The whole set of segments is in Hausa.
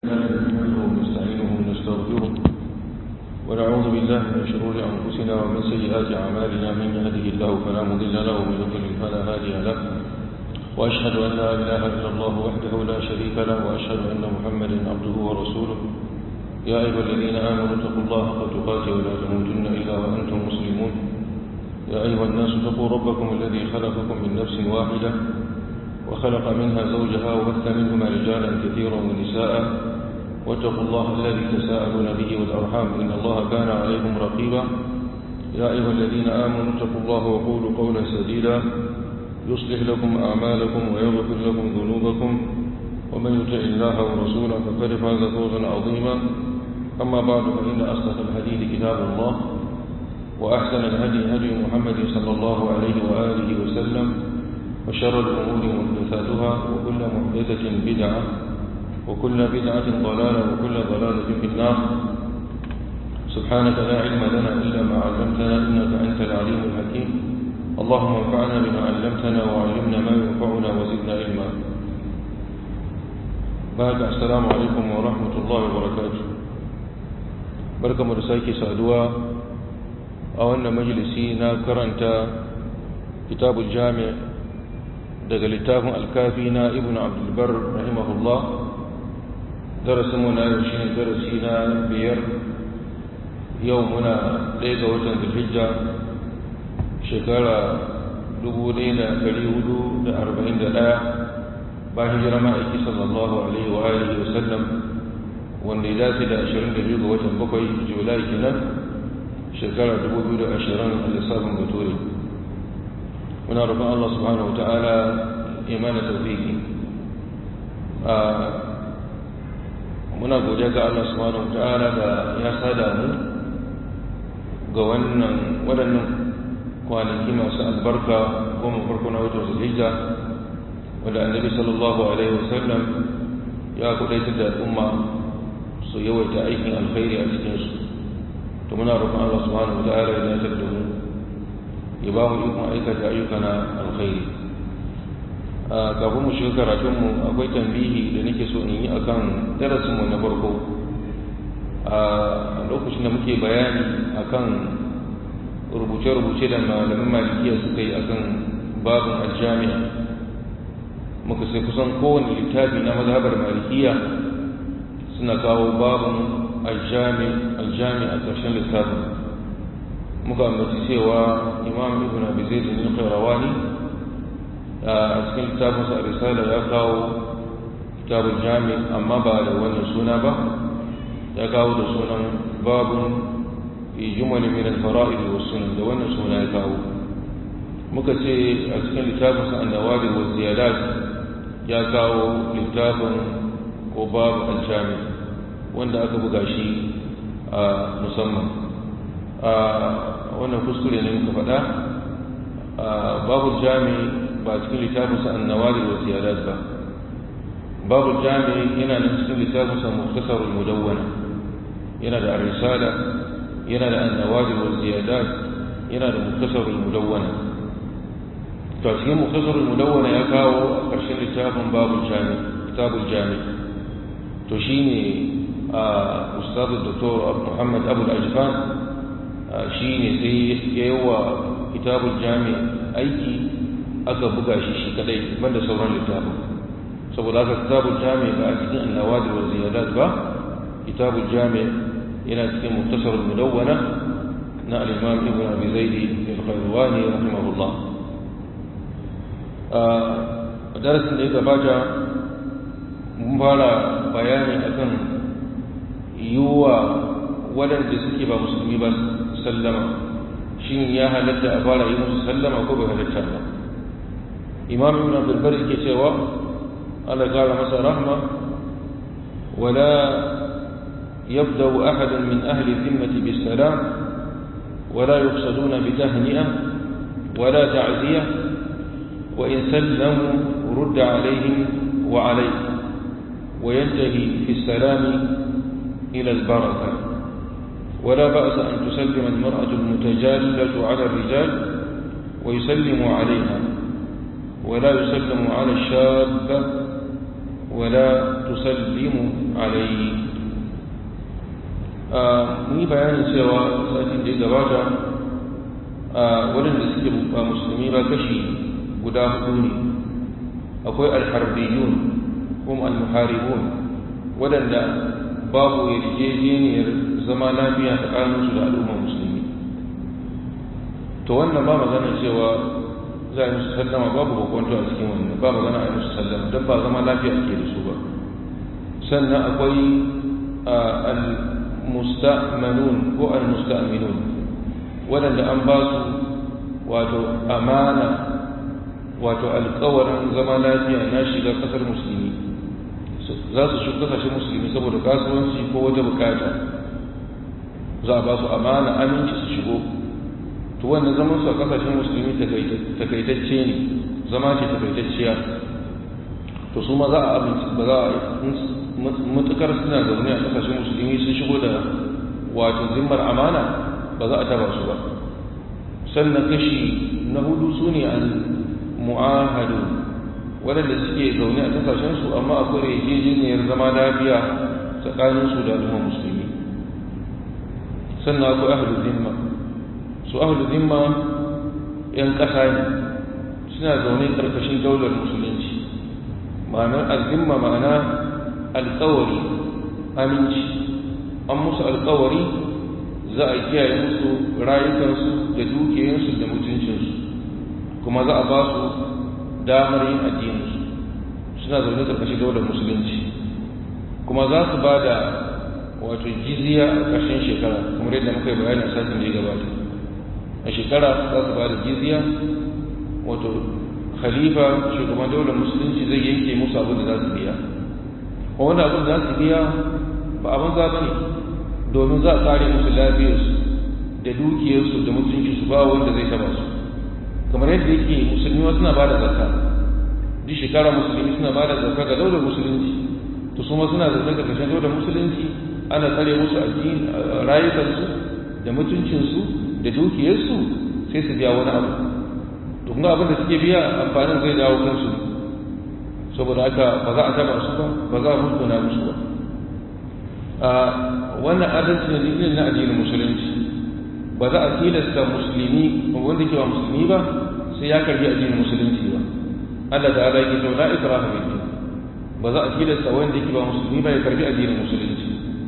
نحمده ونستعينه ونستغفره ونعوذ بالله من شرور أنفسنا ومن سيئات أعمالنا من يهده الله فلا مضل له ومن يضلل فلا هادي له وأشهد أن لا إله إلا الله وحده لا شريك له وأشهد أن محمدا عبده ورسوله يا أيها الذين آمنوا اتقوا الله حق تقاته ولا تموتن إلا وأنتم مسلمون يا أيها الناس اتقوا ربكم الذي خلقكم من نفس واحدة وخلق منها زوجها وبث منهما رجالا كثيرا ونساء واتقوا الله الذي تساءلون به والأرحام إن الله كان عليكم رقيبا يا أيها الذين آمنوا اتقوا الله وقولوا قولا سديدا يصلح لكم أعمالكم ويغفر لكم ذنوبكم ومن يطع الله ورسوله فقد فاز فوزا عظيما أما بعد فإن أصدق الحديث كتاب الله وأحسن الهدي هدي محمد صلى الله عليه وآله وسلم وشر الأمور محدثاتها وكل محدثة بدعة وكل بدعة ضلالة وكل ضلالة في النار سبحانك لا علم لنا إلا ما علمتنا إنك أنت العليم الحكيم اللهم انفعنا بما علمتنا وعلمنا ما ينفعنا وزدنا علما بعد السلام عليكم ورحمة الله وبركاته بركة مرساكي سادوا أولنا مجلسينا كرنت كتاب الجامع daga littafin alkafi na ibn abdulbar rahimahullah darasinmu na yau shi ne darasi na biyar yau muna ɗaya ga watan zulhijja shekara 1441 ba hijira ma'aiki sallallahu alaihi wa alihi wa sallam wanda ya dace da 22 ga watan bakwai julai kenan shekara 2020 a lissafin bature muna roƙon Allah subhanahu wa ta'ala imana tawfiki muna godiya ga Allah subhanahu wa ta'ala da ya sada mu ga wannan waɗannan kwanaki masu albarka goma farko na watan zulhijja wanda annabi sallallahu alaihi wasallam ya kudaitar da al'umma su yawaita aikin alkhairi a cikinsu to muna roƙon Allah subhanahu wa ta'ala ya dace da mu ya ba mu ikon aikata ayyuka na alkhairi kafin mu shiga karatunmu akwai tambihi da nake so in yi akan darasinmu na farko a lokacin da muke bayani akan rubuce-rubuce da malamin malikiya suka yi akan babin aljami'a muka sai kusan kowane littafi na mazhabar malikiya suna kawo babin aljami a ƙarshen littafin muka ambaci cewa imam ibn abi zaid bin qayrawani a cikin littafin sa risala ya kawo kitabul jami amma ba da wannan suna ba ya kawo da sunan babun fi jumal min al fara'id was sunan da wannan suna ya kawo muka ce a cikin littafin sa an-nawadi wa ziyadat ya kawo littafin ko babu al-jami wanda aka buga shi a musamman wannan kuskure ne muka faɗa babu jami ba cikin littafinsa annawari wa ziyarat ba babu jami yana nan cikin littafinsa muktasarul mudawwana yana da risala yana da annawari wa ziyadat yana da muktasarul mudawwana to a cikin muktasarul mudawwana ya kawo a ƙarshen littafin babu jami kitabul jami to shine ustadu doktor muhammad abul ajfan shi ne sai ya yi wa kitabun jami aiki aka buga shi shi kadai banda sauran littafin saboda aka kitabun jami ba a cikin annawa da wa ziyadat ba kitabun jami yana cikin muktasar mudawwana na al-imam ibn abi zaidi al-qayrwani rahimahullah a darasin da ya gabata mun fara bayani akan yiwuwa waɗanda suke ba musulmi ba sallama shin ya halatta a fara yi musu sallama ko bai halatta ba imam ibn abdul bar yake cewa Allah kara masa rahma wala يبدأ أحد من أهل الذمة بالسلام ولا يقصدون بتهنئة ولا تعزية وإن سلموا رد عليهم وعليه وينتهي في السلام إلى البركة ولا بأس أن تسلم المرأة المتجالة على الرجال ويسلم عليها ولا يسلم على الشاب ولا tusallimu alayhi mun yi bayanin cewa satin da ya gabata waɗanda suke ba musulmi ba kashi guda hudu ne akwai alharbiyun kuma almuharibun waɗanda babu yarjejeniyar zama lafiya tsakaninsu da al'ummar musulmi to wannan ba magana cewa za a yi musu sallama babu bakwanto a cikin wannan ba magana a yi musu sallama don ba zama lafiya ke da su ba sannan akwai al-musta'manun ko al-musta'minun waɗanda an ba su wato amana wato alkawarin zama lafiya na shiga ƙasar musulmi za su shi kasashen musulmi saboda kasuwanci ko wata bukata za a ba su amana aminci su shigo to wannan zaman su a kasashen musulmi takaitacce ne zama ce takaitacciya to su ma za a aminci ba za a matukar suna zaune a kasashen musulmi sun shigo da wato zimmar amana ba za a taba su ba sannan kashi na hudu su ne al mu'ahadu waɗanda suke zaune a kasashensu amma akwai yarjejeniyar zama lafiya tsakaninsu da al'ummar musulmi sannan akwai ahlu zimma su ahlu zimma yan ƙasa ne suna zaune ƙarƙashin daular musulunci ma'anar azimma ma'ana alƙawari aminci an musu alƙawari za a kiyaye musu rayukansu da dukiyansu da mutuncinsu kuma za a ba su damar yin addininsu suna zaune ƙarƙashin daular musulunci kuma za su ba da wato jizya a ƙarshen shekara kamar yadda muka yi bayani a satin da ya gabata a shekara za su ba da jizya wato khalifa shugaban daular musulunci zai yanke musu abin da za su biya kuma wanda abin da za su biya ba abin za ne domin za a kare musu lafiyarsu da dukiyarsu da mutuncinsu ba wanda zai taba su kamar yadda yake musulmi wasu na ba da zakka duk shekara musulmi suna ba da zakka ga daular musulunci to su ma suna zaune ga kashin daular musulunci ana tsare musu addini rayukansu da mutuncinsu da dukiyarsu sai su biya wani abu to kuma abin da suke biya amfanin zai dawo kansu saboda haka ba za a taba su ba ba za a mutuna musu ba wannan adalci ne irin na addinin musulunci ba za a tilasta musulmi wanda ke ba musulmi ba sai ya karbi addinin musulunci ba Allah ta'ala yake cewa la ikraha fi din ba za a tilasta wanda yake ba musulmi ba ya karbi addinin musulunci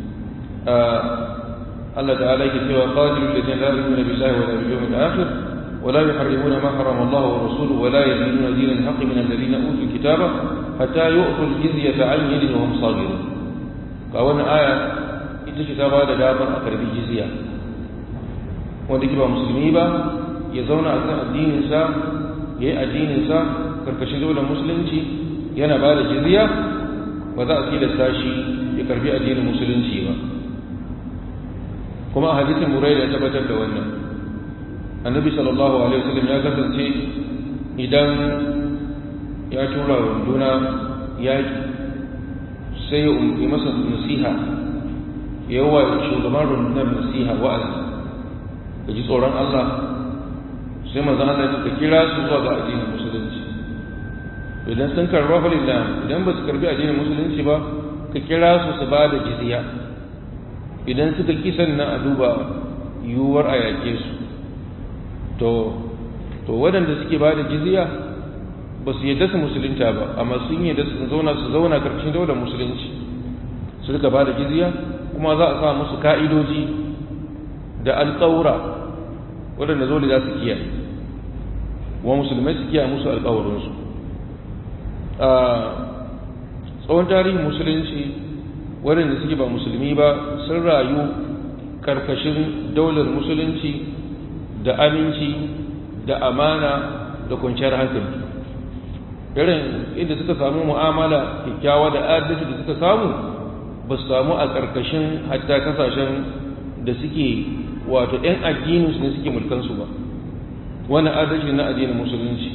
Allah ta'ala yake cewa qatilu alladhina la yu'minuna billahi wa la bil yawmil akhir ولا يحرمون ما حرم الله ورسوله ولا يدينون دين الحق من الذين اوتوا الكتاب حتى يؤتوا الجزية عن يد وهم صاغرون فأولا آية ita ce ta ba da damar a karbi jizya wanda ke ba musulmi ba ya zauna a kan addininsa ya yi addininsa karkashin daular musulunci yana ba da jizya ba za a tilasta shi ya karbi addinin musulunci ba kuma a hadisin murai da tabbatar da wannan annabi sallallahu alaihi wasallam ya kasance idan ya tura runduna yaƙi sai ya umfi masa nasiha yawa shugaban rundunar nasiha wa'azi ka ji tsoron Allah sai manzon Allah ya kira su zuwa ga addinin musulunci idan sun karba falillah idan ba su karbi addinin musulunci ba ka kira su su ba da jizya idan suka ki sannan a duba yiwuwar a yake su to to waɗanda suke ba da jizya ba su yadda su musulunta ba amma sun yadda su zauna su zauna karkashin daular musulunci su rika ba da jizya kuma za a sa musu ka'idoji da alƙawura waɗanda zole za su kiyaye wa musulmai su kiyaye musu alƙawarinsu a tsawon tarihin musulunci waɗanda suke ba musulmi ba sun rayu ƙarƙashin daular musulunci da aminci da amana da kwanciyar hankali irin inda suka samu mu'amala kyakkyawa da adalci da suka samu ba su samu a ƙarƙashin hatta kasashen da suke wato 'yan addininsu ne suke mulkansu ba wani adalci na addinin musulunci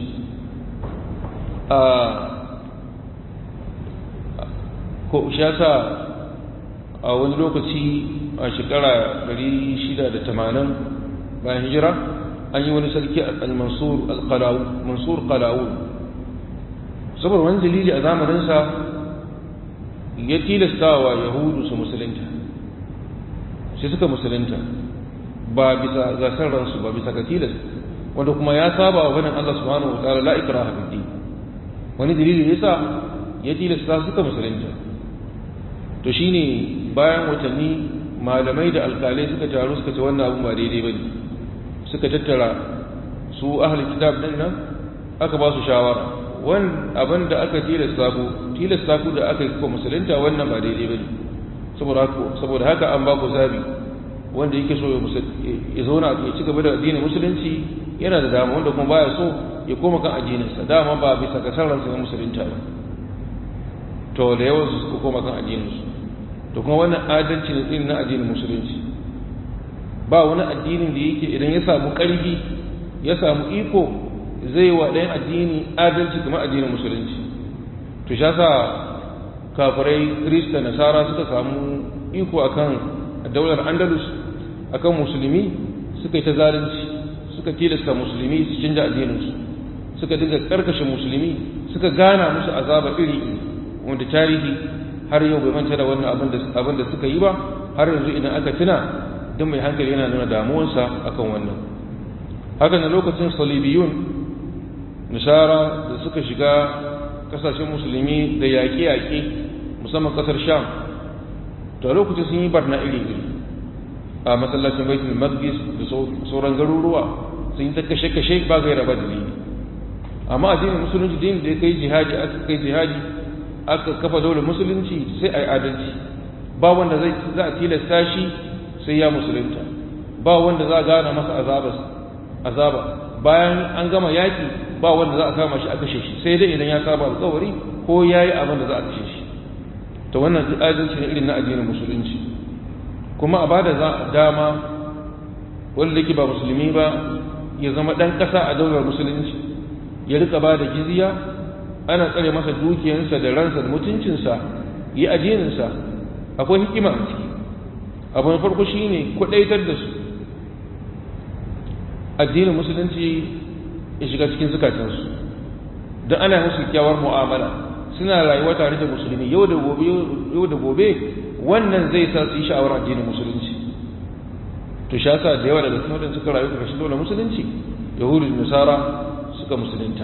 a ko shasa a wani lokaci a shekara 680 bayan hijira an yi wani sarki al-mansur al-mansur qalawun saboda wani dalili a zamaninsa ya tilastawa yahudu su musulunta sai suka musulunta ba bisa gasar ransu ba bisa ga tilas wanda kuma ya saba wa ganin Allah subhanahu wa ta'ala la ikraha fid din wani dalili yasa ya tilasta suka musulunta to shine bayan watanni malamai da alkalai suka taru suka ce wannan abu ba daidai bane suka tattara su ahli kitab din nan aka ba su shawara wan abin da aka tilasta ku tilasta ku da aka yi ku musulunta wannan ba daidai bane saboda haka saboda haka an ba ku zabi wanda yake so ya zauna ya ci gaba da addinin musulunci yana da dama wanda kuma baya so ya koma kan addininsa dama ba bisa ga sarransa na musulunta ba to da yawan su suka koma kan addininsu to kuma wannan adalci ne irin na addinin musulunci ba wani addinin da yake idan ya samu ƙarfi ya samu iko zai wa ɗayan addini adalci kamar addinin musulunci to sha sa kafirai kirista nasara suka samu iko akan daular andalus akan musulmi suka yi ta zalunci suka tilasta musulmi su canja addininsu suka dinga karkashe musulmi suka gana musu azaba iri wanda tarihi har yau bai manta da wannan abin da suka yi ba har yanzu idan aka tuna don mai hankali yana nuna damuwarsa akan wannan haka na lokacin salibiyun nishara da suka shiga kasashen musulmi da yaƙe-yaƙe musamman ƙasar sham to lokacin sun yi barna iri-iri a masallacin baitul maqdis da sauran garuruwa sun yi ta kashe-kashe ba gaira ba dalili amma addinin musulunci din da ya kai jihadi aka kai jihadi aka kafa daular musulunci sai a yi adalci ba wanda zai za a tilasta shi sai ya musulunta ba wanda za a gana masa azaba bayan an gama yaki ba wanda za a kama shi a kashe shi sai dai idan ya saba alkawari ko ya yi abin da za a kashe shi to wannan adalci ne irin na addinin musulunci kuma a bada dama wanda yake ba musulmi ba ya zama ɗan ƙasa a daular musulunci ya rika ba da jizya ana tsare masa dukiyarsa da ransa da mutuncinsa yi addininsa akwai hikima a ciki abu na farko shine kwadaitar da su addinin musulunci ya shiga cikin zukatansu don ana musu kyawar mu'amala suna rayuwa tare da musulmi yau da gobe yau da gobe wannan zai sa su yi sha'awar addinin musulunci to sha sa da yawa daga cikin wadanda suka rayu karkashin dole musulunci yahudu da nasara suka musulunta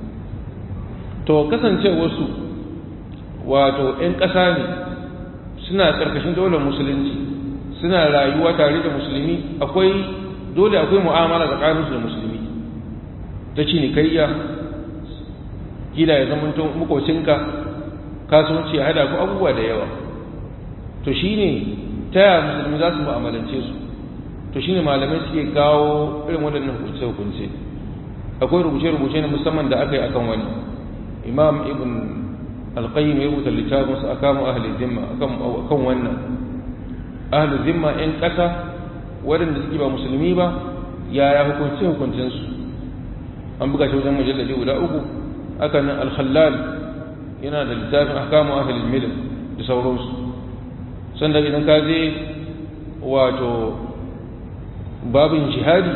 to kasance wasu wato 'yan ƙasa ne suna karkashin daular musulunci suna rayuwa tare da musulmi akwai dole akwai mu'amala tsakaninsu da musulmi ta cinikayya gida ya zama makocinka kasuwanci ya hada ku abubuwa da yawa to shine ta yaya musulmi za su mu'amalance su to shine malamai suke kawo irin waɗannan hukunce-hukunce akwai rubuce-rubuce na musamman da aka yi akan wani imam ibn alqayyim ya rubuta littafin su akamu ahli zimma akan wannan ahli zimma yan ƙasa waɗanda suke ba musulmi ba yaya hukunce-hukuncen su an buga shi wajen mujalladi guda uku aka nan alkhallal yana da littafin ahkamu ahli milal da sauransu sannan idan ka je wato babin jihadi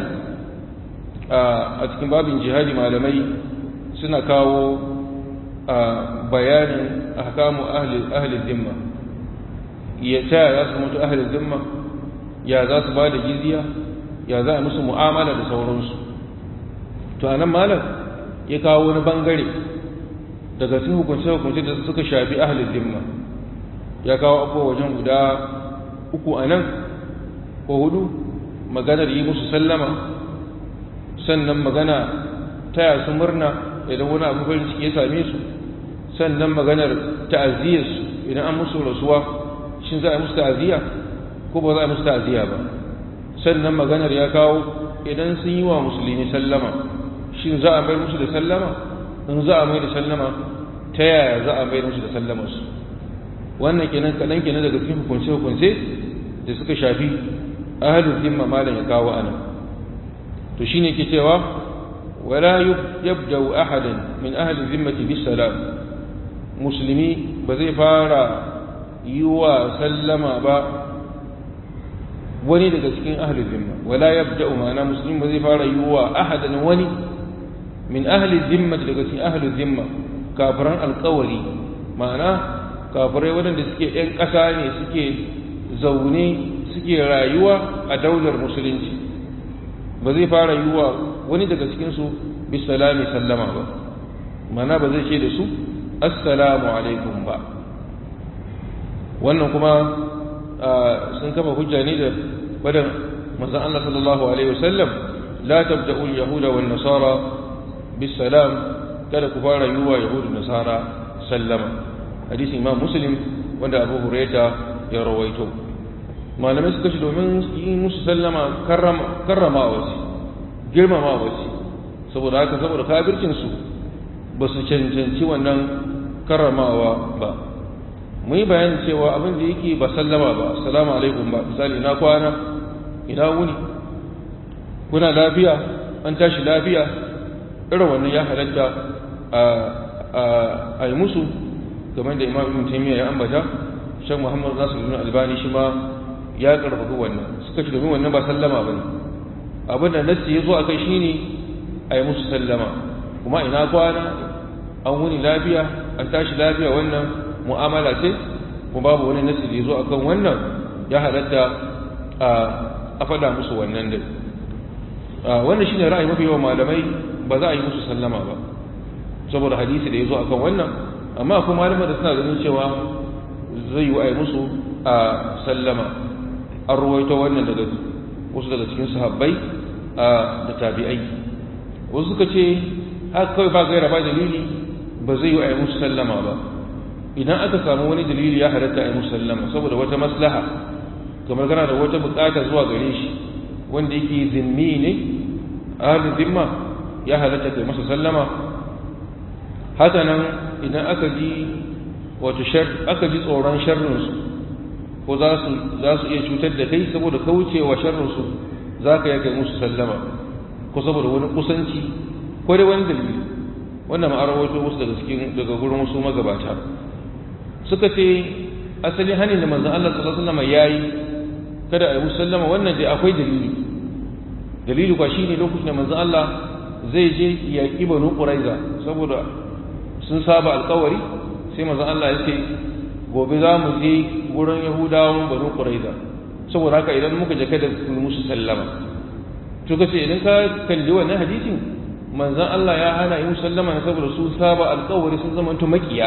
a cikin babin jihadi malamai suna kawo bayanin ahkamu ahli zimma ya ta za su mutu ahli zimma ya za su ba da jizya ya za a musu mu'amala da sauransu to anan malam ya kawo wani bangare daga cikin hukunce-hukunce da suka shafi ahli zimma ya kawo abubuwa wajen guda uku a nan ko hudu maganar yi musu sallama sannan magana taya su murna idan wani abu farin ciki ya same su sannan maganar ta'aziyyar su idan an musu rasuwa shin za a musu ta'aziyya ko ba za a musu ta'aziyya ba sannan maganar ya kawo idan sun yi wa musulmi sallama shin za a mai musu da sallama in za a mai da sallama ta yaya za a mai musu da sallama su wannan kenan kaɗan kenan daga cikin hukunce-hukunce da suka shafi ahalin zimma malam ya kawo anan to shine ke cewa wala yabda'u ahadan min ahli zimmati bis salam musulmi ba zai fara yi wa sallama ba wani daga cikin ahli zimma wala yabda'u ma'ana musulmi ba zai fara yi wa ahadan wani min ahli zimmati daga cikin ahli zimma kafiran alƙawari ma'ana kafirai waɗanda suke 'yan ƙasa ne suke zaune suke rayuwa a daular musulunci ba zai fara yi wa wani daga cikinsu bisalami sallama ba mana ba zai ce da su assalamu alaikum ba wannan kuma sun kafa hujja ne da badan manzon Allah sallallahu alaihi wasallam la tabda'u al-yahuda wan nasara bisalam kada ku fara yi wa yahudu nasara sallama hadisi imam muslim wanda abu huraita ya rawaito malamai suka ce domin yi musu sallama karrama wasu girmama wasu saboda haka saboda kafircinsu ba su cancanci wannan karramawa ba mu yi bayanin cewa abin da yake ba sallama ba assalamu alaikum ba misali ina kwana ina wuni kuna lafiya an tashi lafiya irin wannan ya halatta a yi musu kamar da imam ibn taymiya ya ambata shan muhammad nasu ibn albani shi ma ya karfafi wannan suka ce domin wannan ba sallama ba ne abin da nassi ya zo a kai shine a yi musu sallama kuma ina kwana an wuni lafiya an tashi lafiya wannan mu'amala ce kuma babu wani nassi da ya zo a kan wannan ya halatta a faɗa musu wannan dai wannan shine ra'ayi mafi yawan malamai ba za a yi musu sallama ba saboda hadisi da ya zo akan wannan amma akwai malamai da suna ganin cewa zai yi a musu a sallama an ruwaito wannan daga wasu daga cikin sahabbai da tabi'ai wasu suka ce haka kawai ba gaira ba dalili ba zai yi a musu sallama ba idan aka samu wani dalili ya halatta a yi musu sallama saboda wata maslaha kamar gana da wata bukata zuwa gare shi wanda yake zimmi ne ahalin zimma ya halatta kai masa sallama haka nan idan aka ji wato aka ji tsoron sharrinsu ko za su iya cutar da kai saboda kaucewa sharrinsu za ka kai musu sallama ko saboda wani kusanci ko da wani dalili wannan ma'arar wato wasu daga cikin daga gurin wasu magabata suka ce asalin hanin da manzon Allah sallallahu alaihi wasallam yayi kada a yi musallama wannan dai akwai dalili dalili kwa shine lokacin da manzon Allah zai je ya ki banu quraiza saboda sun saba alkawari sai manzon Allah ya ce gobe za mu je gurin yahudawan banu quraiza saboda haka idan muka je kada ku musu sallama to kace idan ka kalli wannan hadisin manzon Allah ya hana yi musallama saboda su saba alkawari sun zama to makiya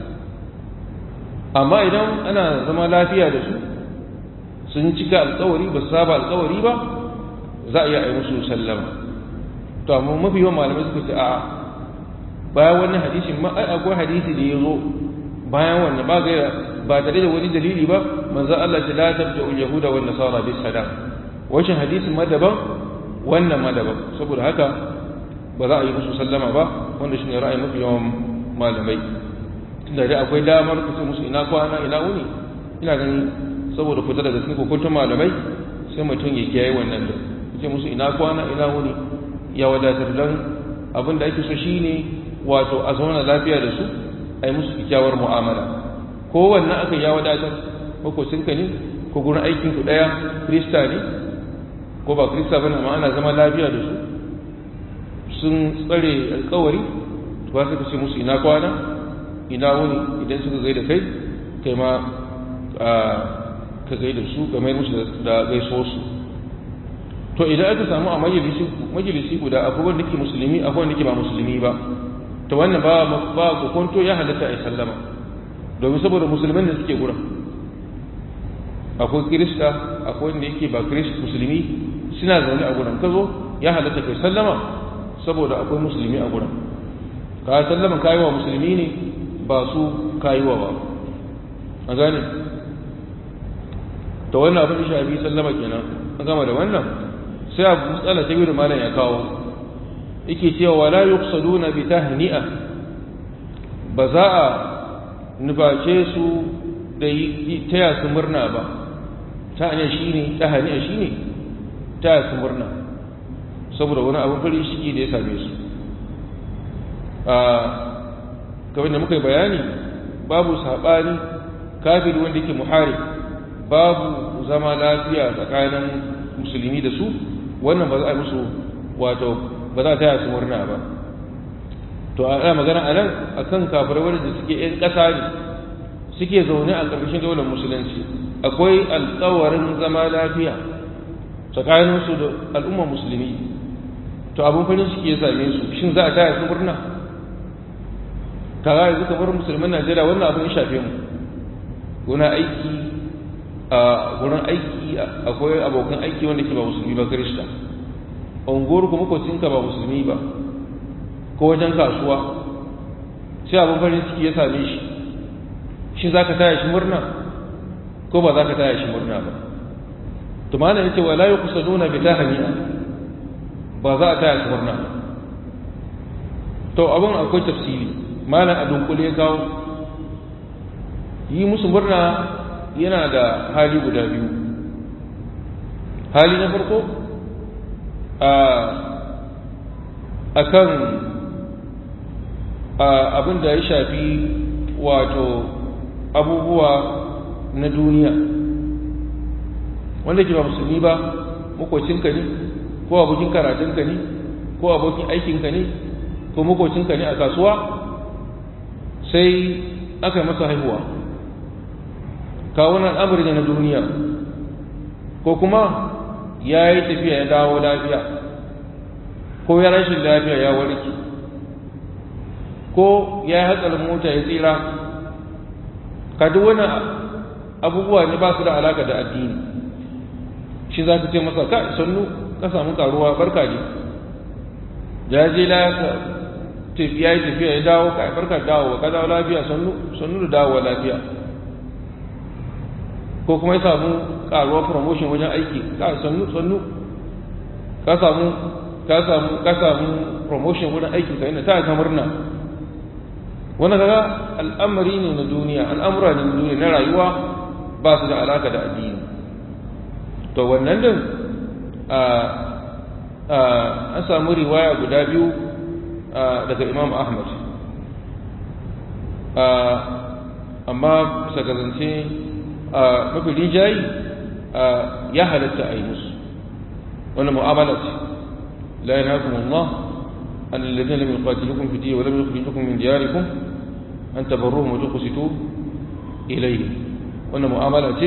amma idan ana zama lafiya da su sun cika alkawari ba saba alkawari ba za a iya yi musu sallama to amma mafi yawan malamai suka ce a bayan wannan hadisin ma ai akwai hadisi da ya zo bayan wannan ba gaira ba tare da wani dalili ba manzo Allah ta la tabda ul yahuda wan nasara bis salam wannan hadisin ma daban wannan ma daban saboda haka ba za a yi musu sallama ba wanda shine ra'ayin mafi yawan malamai tunda dai akwai damar ku ce musu ina kwana ina wuni ina ganin saboda fita daga cikin hukuntun malamai sai mutum ya kiyaye wannan da ce musu ina kwana ina wuni ya wadatar dan abin da ake so shine wato a zauna lafiya da su a yi musu kyakkyawar mu'amala ko wannan aka ya wadatar makocinka ne ko gurin aikin ku daya krista ne ko ba krista bane amma ana zama lafiya da su sun tsare alkawari to ba su ce musu ina kwana ina wuni idan suka gaida kai kai ma ka gaida su ka mai musu da gaiso su to idan aka samu a majalisi guda akwai wanda ke musulmi akwai wanda ke ba musulmi ba to wannan ba ba ku kwanto ya halatta ai sallama domin saboda musulmin da suke gurin akwai kirista akwai wanda yake ba kirista musulmi suna zaune a gurin ka zo ya halatta kai sallama saboda akwai musulmi a gurin ka sallama kayi wa musulmi ne ba su kayi wa ba a gane to wannan abin da shafi sallama kenan an gama da wannan sai abu matsala ta biyu da malam ya kawo yake cewa wala yuqsaduna bi tahni'a ba za a nuface su da taya su murna ba ta hanyar shi ne ta hanyar shi ne taya su murna saboda wani abin farin ciki da ya same su a kamar da muka yi bayani babu saɓani kafiri wanda yake muhari babu zama lafiya tsakanin musulmi da su wannan ba za a yi musu wato ba za a taya su murna ba to ana magana a nan a kan kafirai wanda suke 'yan ƙasa ne suke zaune a ƙarƙashin daular musulunci akwai alƙawarin zama lafiya tsakaninsu da al'ummar musulmi to abin farin ciki ya same su shin za a taya su murna kaga yanzu kamar musulman najeriya wannan abin ya shafe mu guna aiki a gurin aiki akwai abokan aiki wanda ke ba musulmi ba kirista unguwar kuma kwacinka ba musulmi ba ko wajen kasuwa sai abin farin ciki ya same shi shi za ka taya shi murna ko ba za ka taya shi murna ba to mana yace wala yuqsaduna bi tahniya ba za a taya shi murna ba to abin akwai tafsiri malam a dunkule kawo yi musu murna yana da hali guda biyu hali na farko a kan abin da ya shafi wato abubuwa na duniya wanda ke ba musulmi ba makocinka ne ko abokin karatunka ne ko abokin aikinka ne ko makocinka ne a kasuwa sai aka yi masa haihuwa kawunan al'amari ne na duniya ko kuma ya yi tafiya ya dawo lafiya ko ya rashin lafiya ya warke ko ya yi hatsarin mota ya tsira ka duk wani abubuwa ne ba su da alaka da addini shi za ka ce masa ka sannu ka samu karuwa barka ne ya je tafiya ya tafiya ya dawo ka barka dawo ka dawo lafiya sannu sannu da dawo lafiya ko kuma ya samu karuwa promotion wajen aiki ka sannu sannu ka samu ka samu ka samu promotion wajen aiki ka yana ta ka murna wannan kaga al'amari ne na duniya al'amura ne na duniya na rayuwa ba su da alaka da addini to wannan din an samu riwaya guda biyu daga imam ahmad amma bisa gazance mafi rijayi ya halatta a yi musu wani mu'amala ce la yana kuma Allah an lalazin lam yuqatilukum fi diyya wa lam yukhrijukum min diyarikum an tabarruhum wa tuqsitu ilayhi wannan mu'amala ce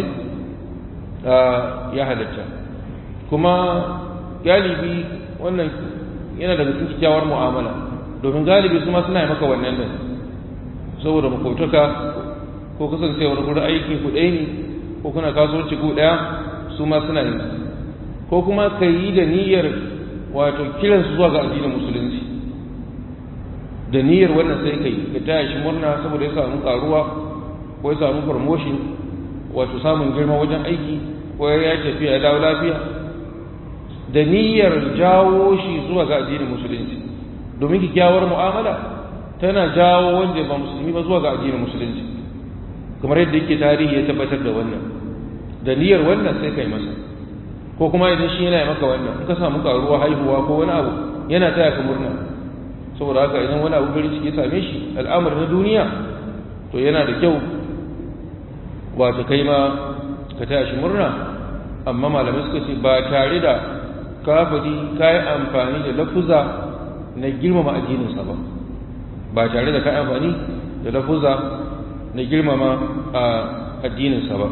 ya halatta kuma galibi wannan yana daga cikin kyakkyawar mu'amala domin galibi su ma suna yi maka wannan din saboda makotaka ko kasancewar gurin aiki ku ɗaya ne ko kuna kasuwanci ku ɗaya su ma suna yi ko kuma ka yi da niyyar wato kiran su zuwa ga addinin musulunci da niyyar wannan sai ka yi ka taya shi murna saboda ya samu karuwa ko ya samu promotion wato samun girma wajen aiki ko ya tafiya ya dawo lafiya da niyyar jawo shi zuwa ga addinin musulunci domin kyakkyawar mu'amala tana jawo wanda ba musulmi ba zuwa ga addinin musulunci kamar yadda yake tarihi ya tabbatar da wannan da niyyar wannan sai kai masa ko kuma idan shi yana maka wannan in ka samu karuwa haihuwa ko wani abu yana taya ka murna saboda haka idan wani abu farin ciki ya same shi al'amari na duniya to yana da kyau wato kai ma ka taya shi murna amma malamai suka ce ba tare da kafiri ka yi amfani da lafuza na girmama addininsa ba ba tare da ka yi amfani da lafuza na girmama a addininsa ba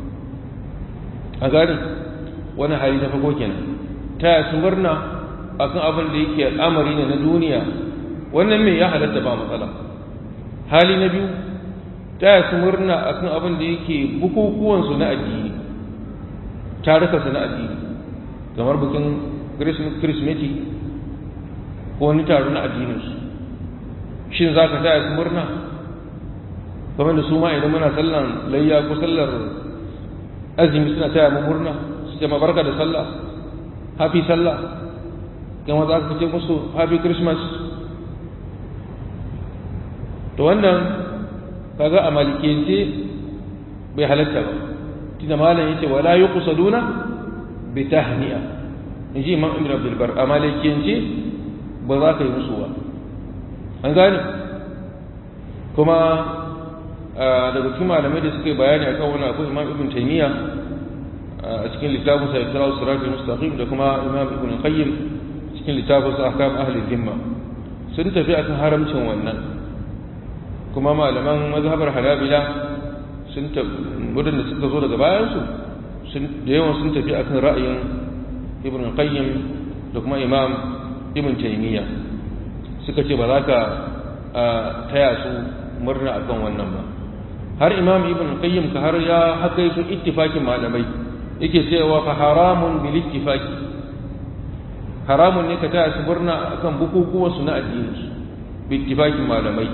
a gani wani hali ta farko kenan taya su murna akan abin da yake al'amari ne na duniya wannan mai ya halatta ba matsala hali na biyu taya su murna akan abin da yake bukukuwansu na addini tarukansu na addini kamar bikin kirismeti ko wani taro na addininsu shin za ka taya su murna kamar da su ma idan muna sallan layya ko sallar azumi suna taya mu murna su ce barka da sallah happy sallah kama za ka ce musu happy christmas to wannan kaga a malikiyance bai halatta ba tunda malam yace wala yuqsaduna bi tahni'a inji imam ibn abdul bar a malikiyance ba za ka yi musu ba an gane kuma daga cikin malamai da suka yi bayani akan wani akwai imam ibn taymiya a cikin littafin sa ikra siratul mustaqim da kuma imam ibn qayyim cikin littafin sa ahkam ahli dhimma sun tafi akan haramcin wannan kuma malaman mazhabar hanabila sun waɗanda suka zo daga bayansu da yawan sun tafi akan ra'ayin ibn qayyim da kuma imam ibn taymiya suka ce ba za ka taya su murna akan wannan ba har imam ibn qayyim ka har ya haka su ittifakin malamai yake cewa fa haramun bil ittifaki haramun ne ka taya su murna akan bukukuwan su na addini su bi ittifakin malamai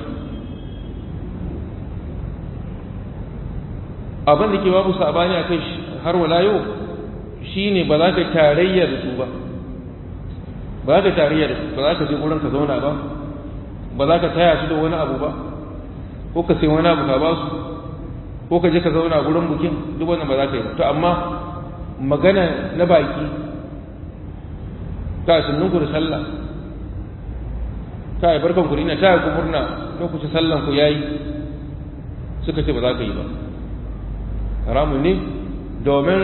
abin da ke babu sabani a kai har wala yau shine ba za ka tarayya da su ba ba za ka tarayya da su ba za ka je wurin ka zauna ba ba za ka taya su da wani abu ba ko ka sai wani abu ka ba su ko ka je ka zauna gurin bukin duk wannan ba za ka yi ba to amma magana na baki ka sunnun ku da sallah ka yi barkan ku ina taya ku murna lokacin sallan ku yayi suka ce ba za ka yi ba haramun ne domin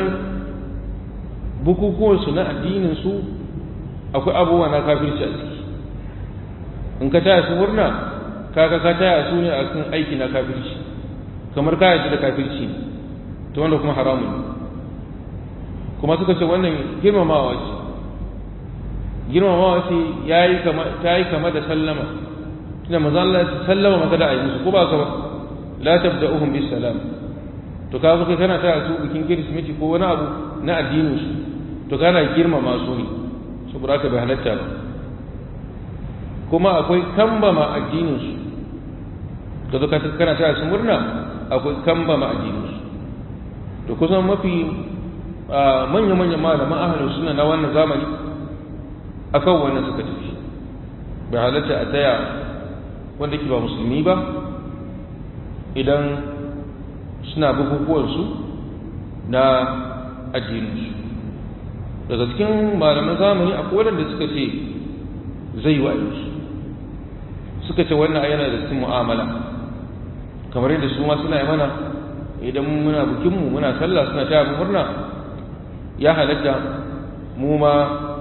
bukukuwansu na addininsu akwai abubuwa na kafirci a ciki in ka taya su murna kaga ka taya su ne a kan aiki na kafirci kamar ka yaji da kafirci ta wanda kuma haramun ne kuma suka ce wannan girmamawa ce girmamawa ce ya yi kama ta yi kama da sallama tunda maza Allah ya sallama maka da ayyusu ko ba ka ba la tabda'uhum bis salam to ka zo kai kana taya su bikin kirismeti ko wani abu na addinin su to kana girmama su ne saboda haka bai halatta ba kuma akwai kambama addinin su ka zo kana taya su murna akwai kambama addinin su to kusan mafi manya-manyan malaman ahalin suna na wannan zamani akan wannan suka tafi bai halatta a taya wanda ke ba musulmi ba idan suna bukukuwansu na addininsu daga cikin malaman zamani akwai waɗanda suka ce zai wa su suka ce wannan yana da cikin mu'amala kamar yadda su ma suna yi mana idan muna bukinmu muna sallah suna taya mu murna ya halatta mu ma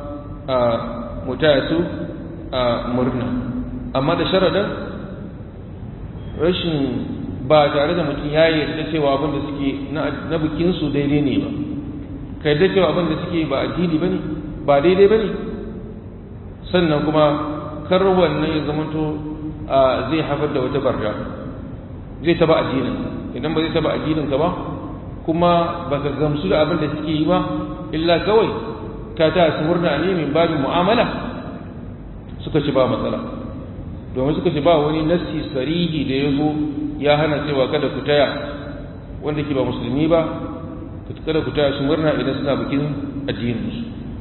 mu taya su murna amma da sharaɗin rashin ba tare da mutum ya yarda cewa abin da suke na bikinsu daidai ne ba ka yarda cewa abin da suke ba addini ba ne ba daidai ba ne sannan kuma kar wannan ya zamanto zai haifar da wata barda zai taba addinin idan ba zai taba addinin ka ba kuma ba ka gamsu da abin da suke yi ba illa kawai ka ta su murna ne min babin mu'amala suka ci ba matsala domin suka ce ba wani nassi sarihi da ya zo ya hana cewa kada ku taya wanda ke ba musulmi ba kada ku taya su murna idan suna bikin addininsu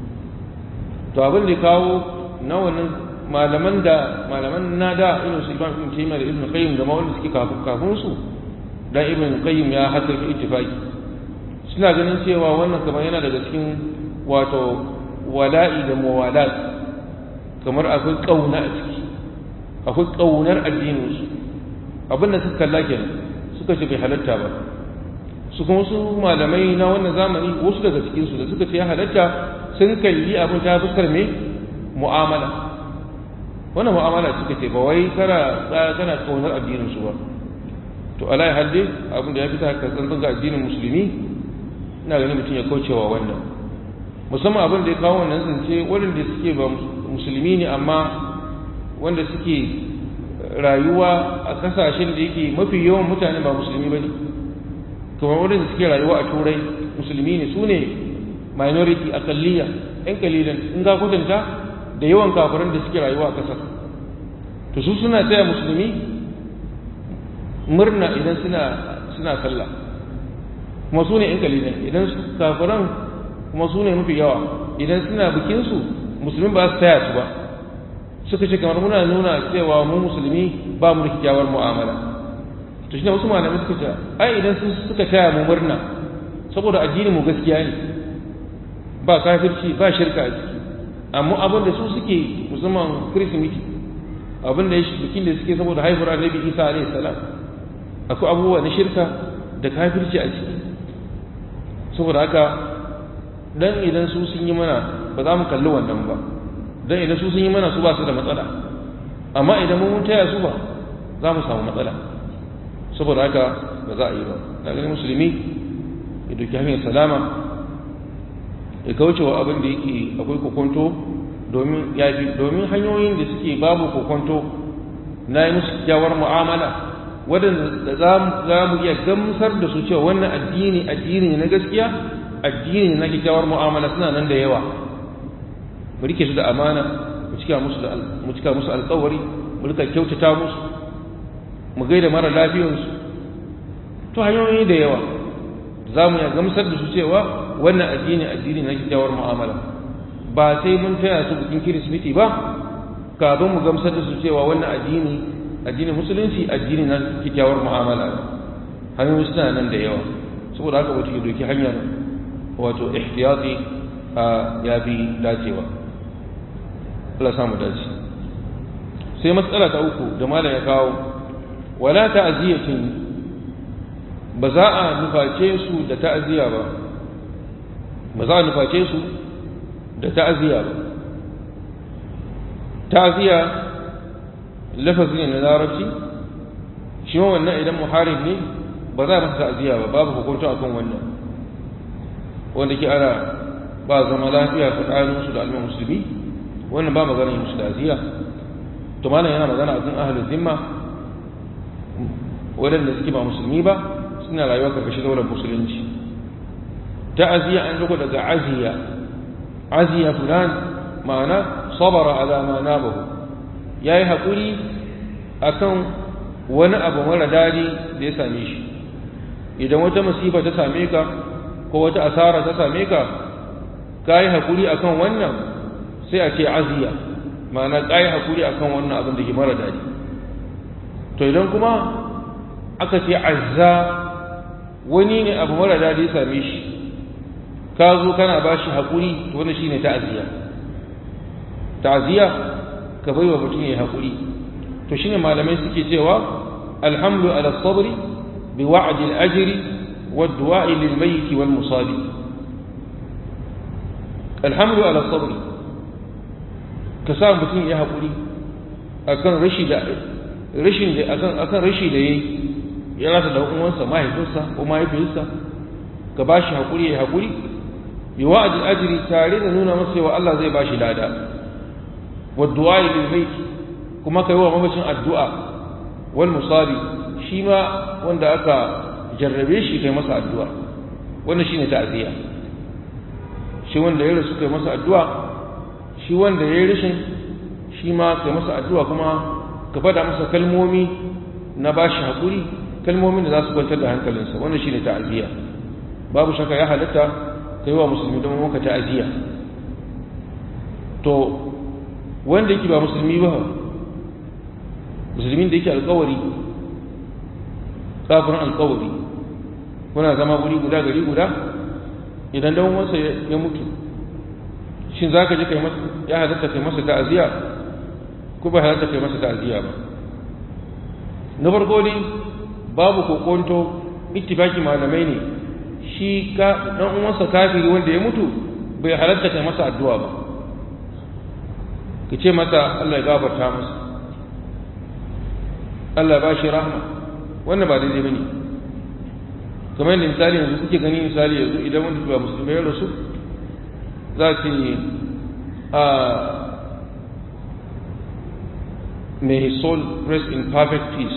to abin da kawo na wannan malaman da malaman na da irin su ibn ibn taymiya da ibn qayyim da ma wanda suke kafin kafin su dan ibn qayyim ya haka fi ittifaqi suna ganin cewa wannan kamar yana daga cikin wato wala'i da muwalat kamar akwai kauna a ciki akwai kaunar addinin su abin da suka kalla kenan suka ce bai halatta ba su kuma su malamai na wannan zamani wasu daga cikin su da suka ce ya halatta sun kalli abin ta fuskar me mu'amala wannan mu'amala suka ce ba wai kana kana kaunar addinin su ba to ala ya halde abin da ya fita ka tsantsan ga addinin musulmi ina ganin mutum ya kaucewa wannan musamman abin da ya kawo wannan zance waɗanda suke ba musulmi ne amma wanda suke rayuwa a kasashen da yake mafi yawan mutane ba musulmi ba ne kamar waɗanda suke rayuwa a turai musulmi ne su ne minority akalliya yan kalilan in ga kwatanta da yawan kafiran da suke rayuwa a ƙasar to su suna taya musulmi murna idan suna suna sallah kuma su ne yan kalilan idan kafiran kuma su ne mafi yawa idan suna bikinsu musulmi ba su taya su ba suka ce kamar muna nuna cewa mu musulmi ba mu da kyakkyawar mu'amala to shi ne wasu malamai suka ce ai idan su suka taya mu murna saboda addinin mu gaskiya ne ba kafirci ba shirka a ciki amma abin da su suke musamman kirsimiti abin da ya shi bikin da suke saboda haihuwar annabi isa alaihi salam akwai abubuwa na shirka da kafirci a ciki saboda haka dan idan su sun yi mana ba za mu kalli wannan ba dan idan su sun yi mana su ba su da matsala amma idan mun taya su ba za mu samu matsala saboda haka ba za a yi ba na ganin musulmi ya doki hanyar salama ya kauce wa abin da yake akwai kokonto domin ya fi domin hanyoyin da suke babu kokonto na yi musu kyawar mu'amala waɗanda za mu iya gamsar da su cewa wannan addini addini ne na gaskiya addini ne na kyakkyawar mu'amala suna nan da yawa mu rike su da amana mu cika musu da mu cika musu alƙawari mu rika kyautata musu mu gaida mara lafiyarsu to hanyoyi da yawa za mu iya gamsar da su cewa wannan addini addini na kyakkyawar mu'amala ba sai mun taya su bikin kirismeti ba kafin mu gamsar da su cewa wannan addini addinin musulunci addini na kyakkyawar mu'amala hanyoyi suna nan da yawa saboda haka wata ke doki hanyar wato ihtiyati a ya fi dacewa Allah samu dace sai matsala ta uku da malam ya kawo wala ta'ziyatin ba za a nuface su da ta'ziya ba ba za a nuface su da ta'ziya ba ta'ziya lafazi ne na larabci shi ma wannan idan muharib ne ba za a masa ta'ziya ba babu hukunta akan wannan wanda ke ana ba zama lafiya tsakanin su da al'ummar musulmi wannan ba magana musu ta'ziya to malam yana magana akan ahlul zimma waɗanda suke ba musulmi ba suna rayuwa karkashin daular musulunci ta'ziya an duka daga aziya aziya fulan ma'ana sabara ala ma nabahu ya yi haƙuri a kan wani abu mara daɗi da ya same shi idan wata masifa ta same ka ko wata asara ta same ka ka yi haƙuri a kan wannan sai a ce aziya ma'ana ka yi haƙuri a kan wannan abin da ke mara daɗi to idan kuma aka ce azza wani ne abu mara daɗi ya same shi ka zo kana ba shi haƙuri to wannan shi ne ta'aziyya ta'aziyya ka bai wa mutum ya haƙuri to shine malamai suke cewa alhamdu ala sabri bi wa'di al-ajri wa du'a'i lil mayyit wal musabi alhamdu ala sabri ka sa mutum ya haƙuri akan rashi da rashin da akan akan rashi da yayi ya rasa da uwansa mahaifinsa ko mahaifiyarsa ka bashi haƙuri ya haƙuri bi wa'di al-ajri tare da nuna masa cewa Allah zai bashi lada والدعاء للميت كما كي هو مبشن الدعاء والمصابي شيما وندا أكا جربيش كي مسا الدعاء وانا شيني تأذية shi wanda ya rasu kai masa addu'a shi wanda ya yi rashin shi ma kai masa addu'a kuma ka fada masa kalmomi na ba shi haƙuri kalmomin da za su kwantar da hankalinsa wannan shi ne ta'aziyya babu shakka ya halatta ka yi wa musulmi don maka ta'aziyya to wanda yake ba musulmi ba musulmin da yake alkawari kafirin alkawari kuna zama guri guda gari guda idan dan wansa ya mutu shin za ka je kai masa ya halatta kai masa ta'aziyya ko ba halatta kai masa ta'aziyya ba na farko dai babu kokonto ittifaki malamai ne shi ka dan uwansa kafiri wanda ya mutu bai halatta kai masa addu'a ba ka ce mata Allah ya gafarta masa Allah ba shi rahma wannan ba daidai bane kamar yadda misali yanzu kuke gani misali yanzu idan wanda ba musulmai ya rasu za ce a may his soul rest in perfect peace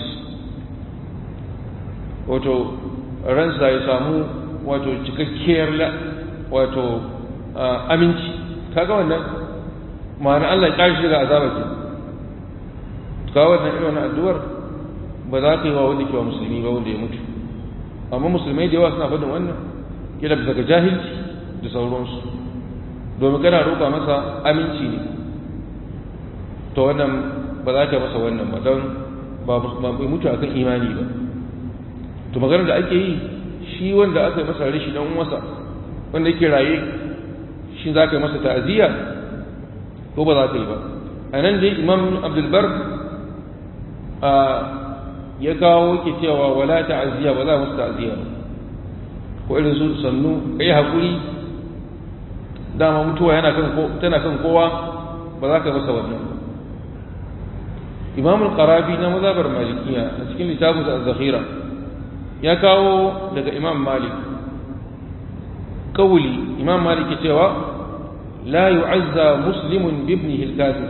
wato ransa ya samu wato cikakkiyar wato aminci kaga wannan ma'ana Allah ya kashi daga azaba ke ka wannan irin wannan addu'ar ba za ka yi wa wanda ke wa musulmi ba wanda ya mutu amma musulmai da yawa suna faɗin wannan kila bisa ga jahilci da sauransu domin kana roƙa masa aminci ne to wannan ba za ka masa wannan ba don ba bai mutu akan imani ba to maganar da ake yi shi wanda aka yi masa rashi dan uwansa wanda yake raye shi za ka yi masa ta'aziyya ko ba za ka yi ba a nan dai imam abdulbar a ya kawo ke cewa wala ta'aziyya ba za a masa ta'aziyya ba ko irin su sannu kai hakuri dama mutuwa yana kan tana kan kowa ba za ka masa wannan imam al-qarabi na mazhabar malikiya a cikin littafin az-zakhira ya kawo daga imam malik kawuli imam malik cewa la yu'azza muslimun bibnihi al-kafir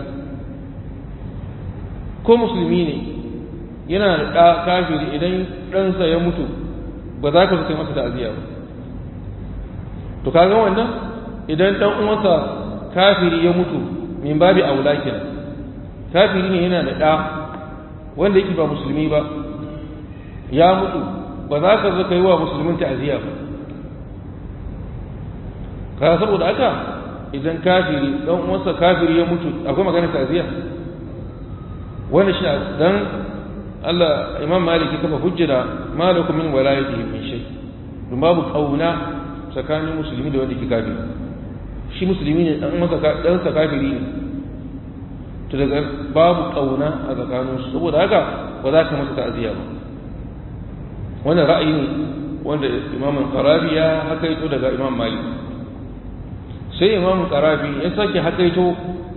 ko musulmi ne yana da ɗa kafiri idan ɗansa ya mutu ba za ka kai masa ta'aziyya ba to kaga wannan idan ɗan uwansa kafiri ya mutu min babi aula kenan kafiri ne yana da ɗa wanda yake ba musulmi ba ya mutu ba za ka zo ka yi wa musulmin ta'aziyya ba ka saboda haka idan kafiri ɗan uwansa kafiri ya mutu akwai magana ta'aziyya wanda shi dan Allah Imam Malik ya kafa hujjira malakum min walayatihi min shay dun babu kauna tsakanin musulmi da wanda ke kafiri shi musulmi ne dan masa dan sa kafiri ne to daga babu kauna a tsakanin su saboda haka ba za ka masa ta'aziyya ba wannan ra'ayi ne wanda Imam Qarabi ya hakaito daga Imam Malik sai Imam Qarabi ya sake hakaito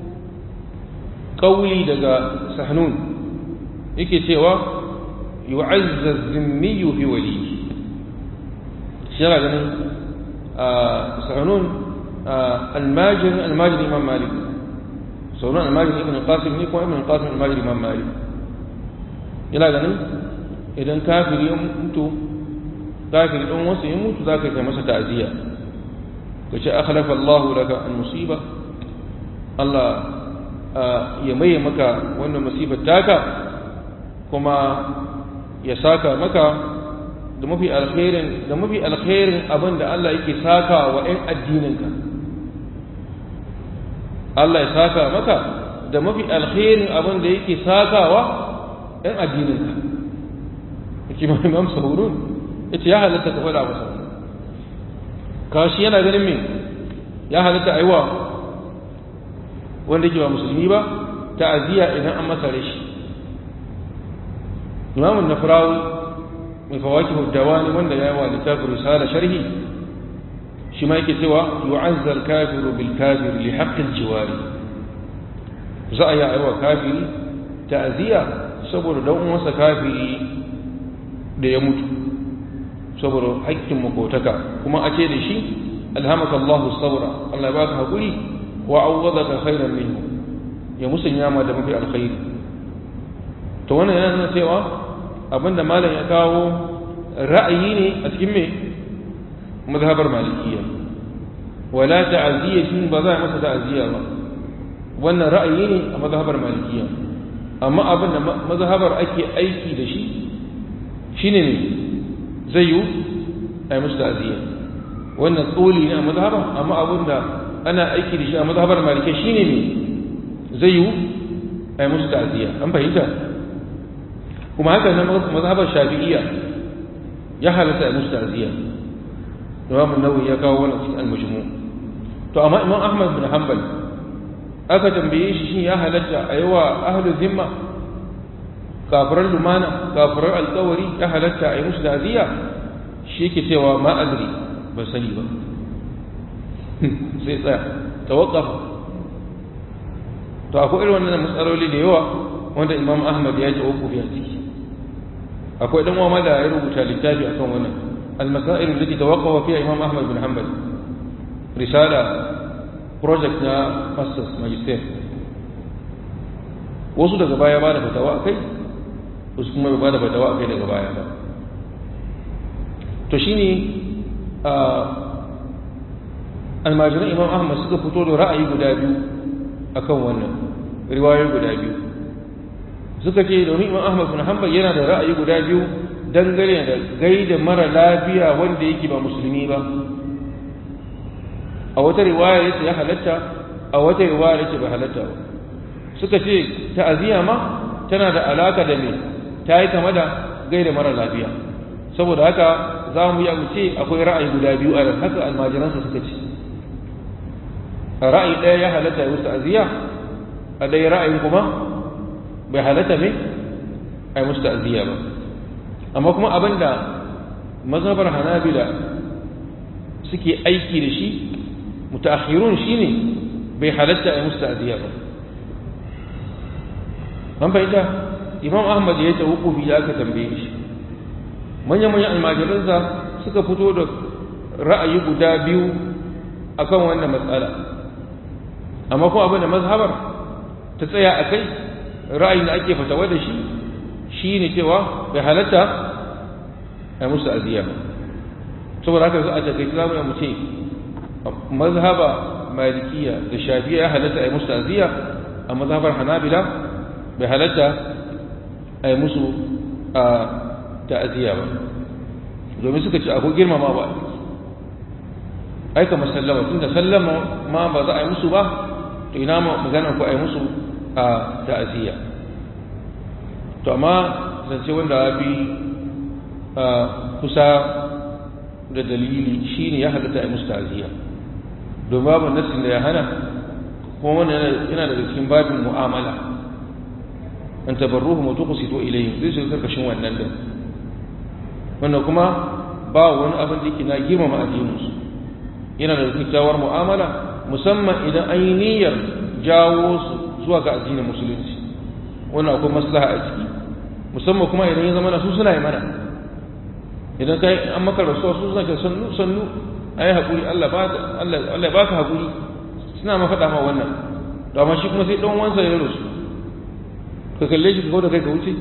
kauli daga Sahnun yake cewa yu'azza zimmiyu fi waliyi shi yana ganin Sahnun almajin almajin Imam Malik sauran almajin Ibn Qasim ne kuma Ibn Qasim almajin Imam Malik yana ganin idan kafiri ya mutu kafiri ɗan wasu ya mutu za ka yi masa ta'aziyya ka ce akhlafa Allah laka an musiba Allah ya maye maka wannan musibar taka kuma ya saka maka da mafi alkhairin da mafi alkhairin abin da Allah yake saka wa ɗan addininka Allah ya saka maka da mafi alkhairin abin da yake sakawa ɗan addininka kima imam sahurun yace ya halatta ka faɗa masa kashi yana ganin me ya halatta aiwa wanda ke ba musulmi ba ta'aziyya idan an masa rashi imam an-nafrawi mai fawaki dawani wanda ya wa littafin risala sharhi shi ma yake cewa yu'azza al-kafiru bil kafir li haqqi al-jiwari za a yi aiwa kafiri ta'aziyya saboda dan uwansa kafiri da ya mutu saboda haƙƙin makotaka kuma a ce da shi alhamaka Allah saura Allah ya baka haƙuri wa awwadaka khairan minhu ya musanya ma da mafi alkhairi to wannan yana nuna cewa abinda malam ya kawo ra'ayi ne a cikin me mazhabar malikiyya wala ta'ziyatin ba za a masa ta'ziya ba wannan ra'ayi ne a mazhabar malikiyya amma abin da mazhabar ake aiki da shi shine ne zai yi a yi musu ta'aziyya wannan tsoli ne a mazhabar amma abin da ana aiki da shi a mazhabar malikai shine ne zai yi a yi musu ta'aziyya an fahimta kuma haka nan mazhabar shafi'iyya ya halatta a musu ta'aziyya Imam Nawawi ya kawo wannan cikin al-majmu to amma Imam Ahmad bin Hanbal aka tambaye shi shin ya halatta a yi wa ahlul zimma kafirar lumana kafirar alkawari ya halatta a yi musu ta'aziyya shi yake cewa ma adri ban sani ba sai tsaya tawaqqafa to akwai irin wannan matsaloli da yawa wanda Imam Ahmad ya ji wukufi a ciki akwai dan uwa da ya rubuta littafi akan wannan al-masail allati tawaqqafa fiha Imam Ahmad bin Hanbal risala project na masters magister wasu daga baya ba da fatawa akai wasu kuma ba da fatawa akai daga baya ba to shine a almajiran imam ahmad suka fito da ra'ayi guda biyu akan wannan riwayoyi guda biyu suka ce domin imam ahmad bin hanbal yana da ra'ayi guda biyu dangane da gaida mara lafiya wanda yake ba musulmi ba a wata riwaya yace ya halatta a wata riwaya yace bai halatta ba suka ce ta'aziyya ma tana da alaka da me ta yi kama da gaida mara lafiya saboda haka za mu yi ce akwai ra'ayi guda biyu a haka almajiransa suka ce a ra'ayi ɗaya ya halatta ya musu ta'aziyya a ɗaya ra'ayin kuma bai halatta me a yi musu ta'aziyya ba amma kuma abinda mazhabar hanabila suke aiki da shi mutaakhirun shine bai halatta a musu ta'ziya ba an fahimta imam ahmad ya ta hukufi da aka tambaye shi manya-manyan almajiransa suka fito da ra'ayi guda biyu akan wannan matsala amma kuma abin da mazhabar ta tsaya a kai ra'ayin da ake fatawa da shi shi ne cewa bai halatta a musu aziya ba saboda haka za a takaici za mu ce mazhaba malikiya da shafiya ya halatta a yi musu aziya a mazhabar hanabila bai halatta a yi musu a ta'aziyya ba domin suka ce akwai girmama ba aika masallama tun da sallama ma ba za a yi musu ba to ina magana ko a yi musu a ta'aziyya to amma zance wanda ya fi kusa da dalili shine ya halatta a yi musu ta'aziyya domin babu nassin da ya hana kuma wannan yana daga cikin babin mu'amala an tabarruhu wa tuqsitu ilayhim zai shiga karkashin wannan din wannan kuma ba wani abin da yake na girmama addininsu yana da kyakkyawar mu'amala musamman idan an yi niyyar jawo su zuwa ga addinin musulunci wannan akwai maslaha a ciki musamman kuma idan ya zama su suna yi mana idan kai an maka rasuwa su suna sannu sannu ayi hakuri Allah ba Allah Allah baka hakuri suna ma faɗa ma wannan to amma shi kuma sai dan wansa ya rasu ka kalle shi ka da kai ka wuce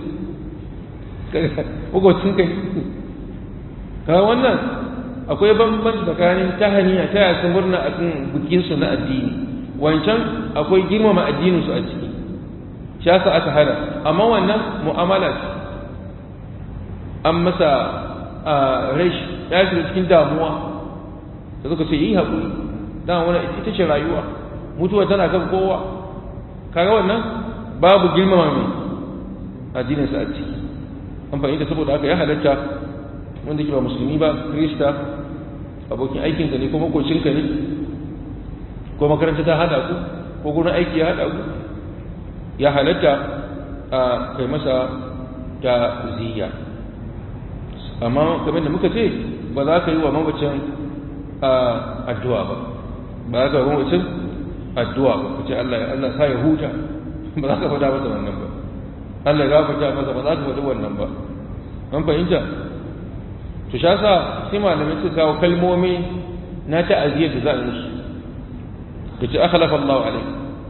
ka kai ka wannan akwai bambanci tsakanin tahaniya ta yasa murna a kan bikinsu na addini wancan akwai girmama addininsu a ciki shi yasa aka hana amma wannan mu'amala ce an masa a rashi ya shiga cikin damuwa da suka ce yi haƙuri dan wani ita ce rayuwa mutuwa tana kan kowa kaga wannan babu girmama mai addininsa a ciki an fahimta saboda haka ya halatta wanda ke ba musulmi ba krista abokin aikinka ne ko makocinka ne ko makaranta ta hada ku ko gurin aiki ya hada ku ya halatta a kai masa ta ziya amma kamar da muka ce ba za ka yi wa mamacin addu'a ba ba za ka yi wa mamacin addu'a ba ku ce Allah Allah sa ya huta ba za ka faɗa masa wannan ba Allah ya gafarta masa ba za ka faɗi wannan ba an fahimta to sha sa sai malamai suka kawo kalmomi na ta'aziyar da za a musu da ce akhlafa Allah alai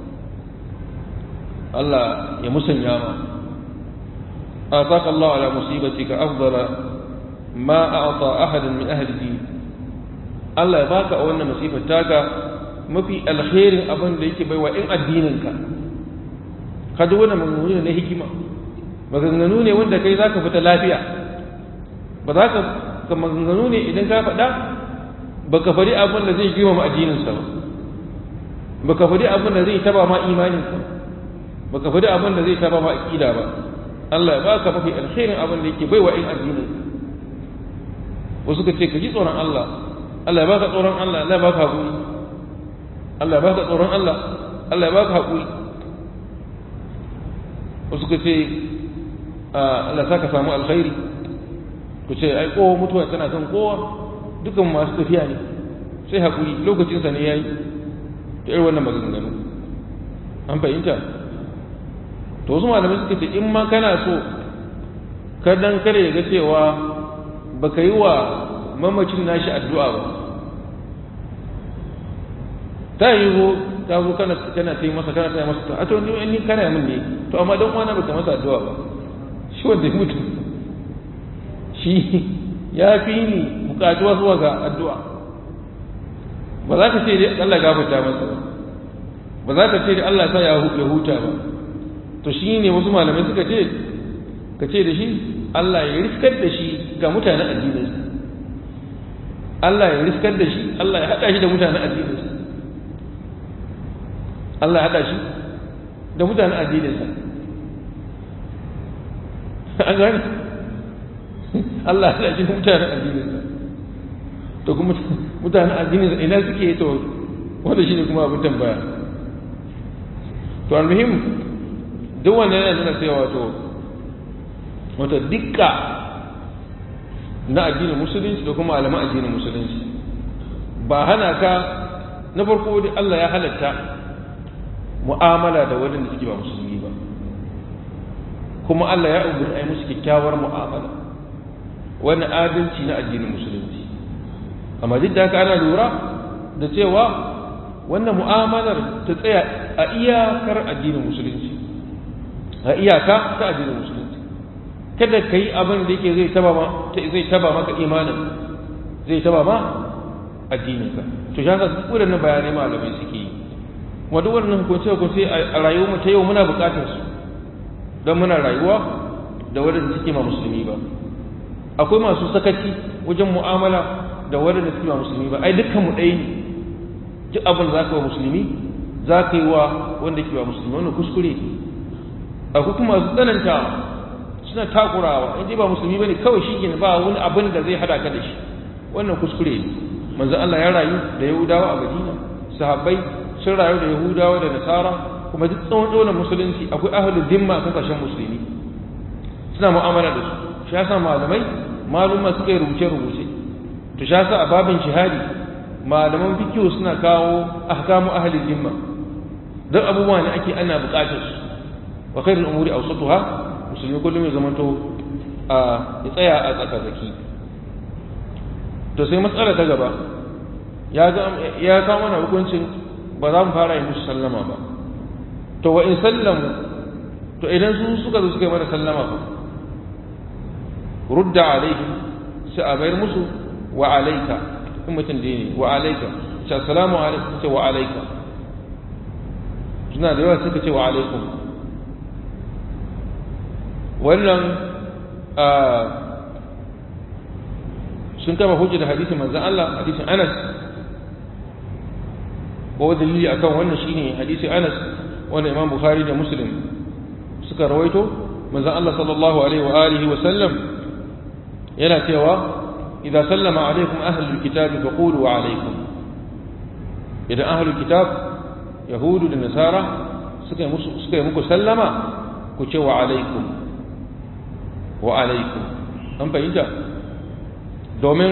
Allah ya musanya ma ataka Allah ala musibatika afdala ma a'ta ahadan min ahli din Allah ya baka a wannan musifar taka mafi alkhairin abin da yake baiwa in addininka ka ji wannan maganganu ne na hikima maganganu ne wanda kai zaka fita lafiya ba za ka ka maganganu ne idan ka faɗa ba ka faɗi abin da zai girmama addininsa ba ba ka faɗi abin da zai taba ma imaninka ba ka faɗi abin da zai taba ma aƙida ba Allah ya baka mafi alkhairin abin da yake bai wa in addinin wasu ka ce ka ji tsoron Allah Allah ya baka tsoron Allah Allah ya baka haƙuri Allah ya baka tsoron Allah Allah ya baka haƙuri wasu ka ce Allah sa ka samu alkhairi ku ce ai kowa mutuwa tana kan kowa dukan masu tafiya ne sai haƙuri lokacinsa ne ya yi ta irin wannan maganganu an fahimta to wasu malamai suka ce in ma kana so kadan kare ya ga cewa baka yi wa mamacin nashi addu'a ba ta yi zo ta zo kana kana ta yi masa kana ta yi masa a to ni ni kana min ne to amma dan wani baka masa addu'a ba shi wanda ya mutu shi ya fi ni bukatuwa zuwa ga addu'a ba za ka ce dai Allah gafarta masa ba ba za ka ce dai Allah sa ya huta ba to shi ne wasu malamai suka ce ka ce da shi Allah ya riskar da shi ga mutanen addininsa Allah ya riskar da shi Allah ya haɗa shi da mutanen addininsa Allah ya haɗa shi da mutanen addininsa an gane Allah ya haɗa shi da mutanen addininsa to kuma mutanen addininsa ina suke to wanda shi ne kuma abin tambaya to almuhim duk wanda yana nuna cewa wato wata dukka na addinin musulunci da kuma alaman addinin musulunci ba hana ka na farko da Allah ya halatta mu'amala da waɗanda suke ba musulmi ba kuma Allah ya umarni a yi musu kyakkyawar mu'amala wani adalci na addinin musulunci amma duk da haka ana lura da cewa wannan mu'amalar ta tsaya a iyakar addinin musulunci a iyaka ta addinin musulunci kada ka yi abin da yake zai taba zai taba maka imanin zai taba ma addininka to shi haka duk waɗannan bayanai malamai suke yi kuma duk waɗannan hukunce hukunce a rayuwar mu ta yau muna buƙatar su don muna rayuwa da waɗanda suke ma musulmi ba akwai masu sakaci wajen mu'amala da waɗanda suke ma musulmi ba ai dukkan mu ɗaya ne duk abin za ka wa musulmi za ka yi wa wanda ke wa musulmi wannan kuskure akwai kuma masu tsananta suna takurawa in ba musulmi bane kawai shi ne ba wani abin da zai hada ka da shi wannan kuskure ne manzo Allah ya rayu da Yahudawa a Madina sahabbai sun rayu da Yahudawa da Nasara kuma duk tsawon dole musulunci akwai ahlul zimma a kasashen musulmi suna mu'amala da su shi yasa malamai maluma suka yi rubuce rubuce to shi yasa a babin jihadi malaman fikihu suna kawo ahkamu ahlul zimma duk abubuwa ne ake ana buƙatar su wa khairul umuri awsatuha musulmi kullum ya zamanto a ya tsaya a tsaka-tsaki to sai matsala ta gaba ya kawo mana hukuncin ba za mu fara yi musu sallama ba to wa in sallamu to idan su suka zo suka yi mana sallama ba rudda alaihi sai a bayar musu wa alaika in mutum da ne wa alaika ce assalamu alaikum ce wa alaika suna da yawa suka ce wa alaikum wannan sun kama hujja da hadisin manzan Allah hadisin Anas ko dalili akan wannan shine hadisin Anas wanda Imam Bukhari da Muslim suka rawaito manzan Allah sallallahu alaihi wa alihi wa sallam yana cewa idza sallama alaikum ahlul kitab faqulu wa alaikum idan ahlul kitab yahudu da nasara suka yi musu suka yi muku sallama ku ce wa alaikum wa alaikum an fahimta domin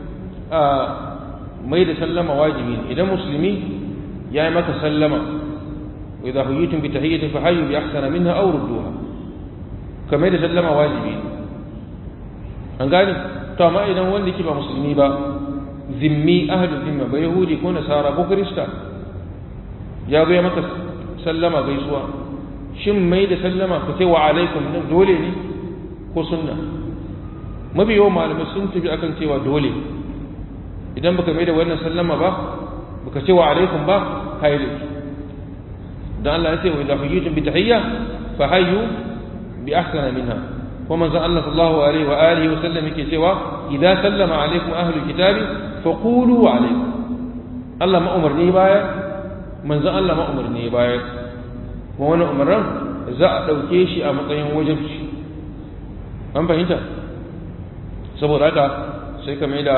mai da sallama wajibi ne idan musulmi ya yi maka sallama wa idza huyitum bi tahiyyatin fa hayyu bi ahsana minha aw rudduha kamar da sallama wajibi ne an gane to amma idan wanda ke ba musulmi ba zimmi ahlu zimma ba yahudi ko nasara ko krista ya zo ya maka sallama gaisuwa shin mai da sallama ka ce wa alaikum nan dole ne ko sunna mafi yawan malamai sun tafi akan cewa dole idan baka mai da wannan sallama ba baka ce wa alaikum ba kai laifi dan Allah ya ce wa idza hayyitum bi tahiyya fa hayyu bi ahsana minha wa manzo Allah sallallahu alaihi wa alihi wa sallam yake cewa idza sallama alaikum ahlul kitabi fa qulu wa alaikum Allah ma umarni baya manzo Allah ma umarni baya kuma wannan umarnin za a dauke shi a matsayin wajibi an fahimta saboda haka sai ka mai da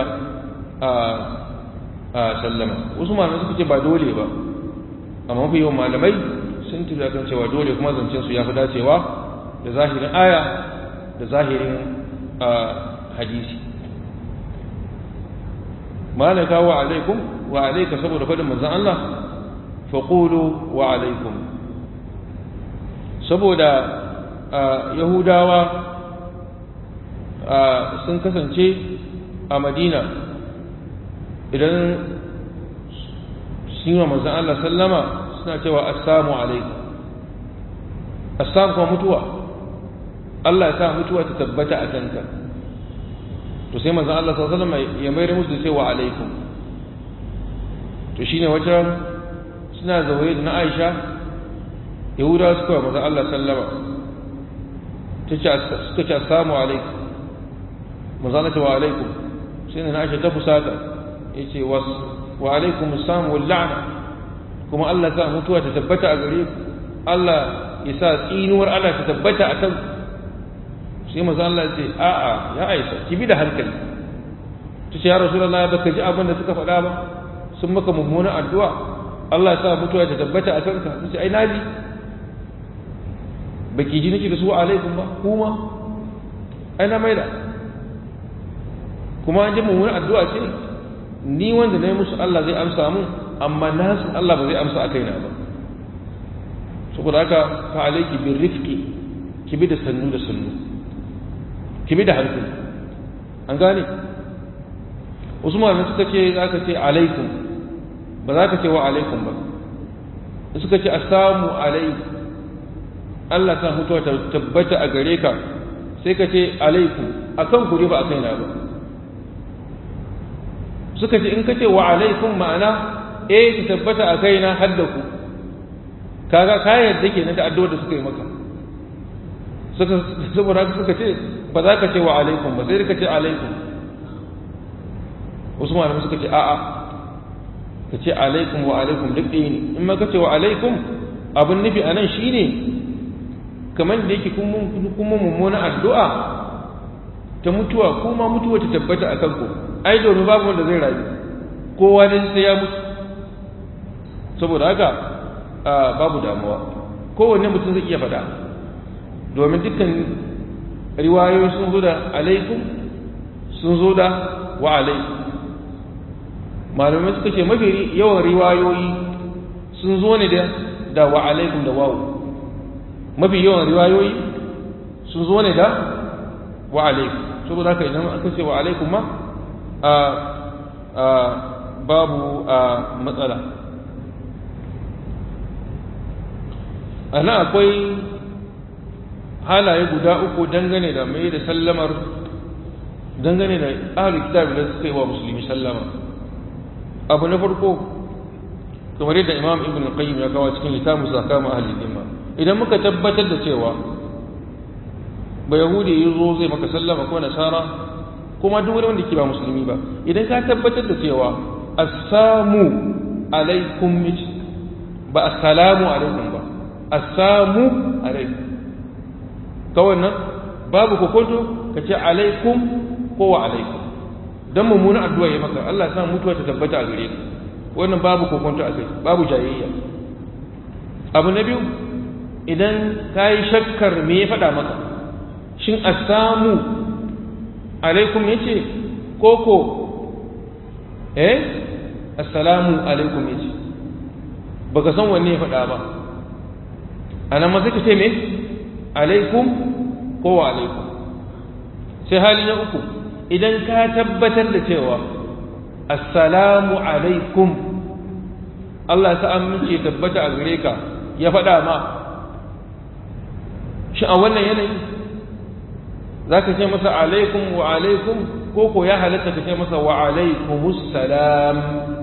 a sallama wasu malamai suka ce ba dole ba amma mafi yawan malamai sun tafi akan cewa dole kuma zancen su ya fi dacewa da zahirin aya da zahirin hadisi malaka wa alaikum wa alaika saboda fadin manzon Allah faqulu wa alaikum saboda yahudawa sun kasance a madina idan sun yi wa manzan Allah sallama suna cewa assamu alaikum assam kuma mutuwa Allah ya sa mutuwa ta tabbata a kanka to sai manzan Allah sallama ya mayar musu da cewa alaikum to shine wata suna zaune da na Aisha Yahudawa suka wa manzan Allah sallama suka ce assamu alaikum manzanata wa alaikum sai na Aisha ta fusata yace was wa alaikum assalam wal la'na kuma Allah sa mutuwa ta tabbata a gare ku Allah ya sa tsinuwar Allah ta tabbata a kan sai manzo Allah ya ce a'a ya Aisha ki bi da hankali ta ce ya Rasulullahi baka ji abin da suka faɗa ba sun maka mummuna addu'a Allah ya sa mutuwa ta tabbata a kanka ta ce ai naji baki ji nake da su alaikum ba kuma ai na maida kuma an ji mummunan addu'a ce ni wanda na yi musu Allah zai amsa mun amma nasu Allah ba zai amsa a kaina ba saboda haka fa alaiki bin rifki ki bi da sannu da sannu ki bi da hankali an gane wasu malamai suka ce za ka ce alaikum ba za ka ce wa alaikum ba suka ce assamu alaikum Allah ta mutuwa ta tabbata a gare ka sai ka ce alaikum akan ku ne ba a kaina ba suka ce in ka ce wa alaikum ma'ana eh ta tabbata a kaina har da ku kaga ka yarda kenan da addu'ar da suka yi maka suka saboda haka suka ce ba za ka ce wa alaikum ba sai ka ce alaikum wasu malamai suka ce a'a ka ce alaikum wa alaikum duk ɗaya ne in ma ka ce wa alaikum abin nufi a nan shine kamar da yake kuma mummuna addu'a ta mutuwa kuma mutuwa ta tabbata a kanku ai domin babu wanda zai rayu kowa ne sai ya mutu saboda haka babu damuwa kowanne mutum zai iya faɗa domin dukkan riwayoyi sun zo da alaikum sun zo da wa alaikum malamai suka ce mafi yawan riwayoyi sun zo ne da wa alaikum da wawu mafi yawan riwayoyi sun zo ne da wa alaikum saboda haka idan aka ce wa alaikum ma babu matsala ana akwai halaye guda uku dangane da mai da sallamar dangane da ahalin kitab da suka yi wa musulmi sallama abu na farko kamar yadda imam ibn qayyim ya kawo cikin littafin zakama ahalin dimma idan muka tabbatar da cewa ba yahudi ya zo zai maka sallama ko nasara kuma duk wani wanda ke ba musulmi ba idan ka tabbatar da cewa assamu alaikum ba assalamu alaikum ba assamu alaikum kawai nan babu kokonto ka ce alaikum ko wa alaikum dan mummuna addu'a ya maka Allah ya sa mutuwa ta tabbata a gare ka wannan babu kokonto a kai babu jayayya abu na biyu idan ka yi shakkar me ya faɗa maka shin assamu alaikum ya ce koko eh assalamu alaikum ya ce ba ka san wanne ya faɗa ba a nan masu ka ce me alaikum ko wa alaikum sai hali na uku idan ka tabbatar da cewa assalamu alaikum Allah ta amince tabbata a gare ka ya faɗa ma shi a wannan yanayi za ka ce masa alaikum wa alaikum ko ko ya halatta ka ce masa wa alaikumus salam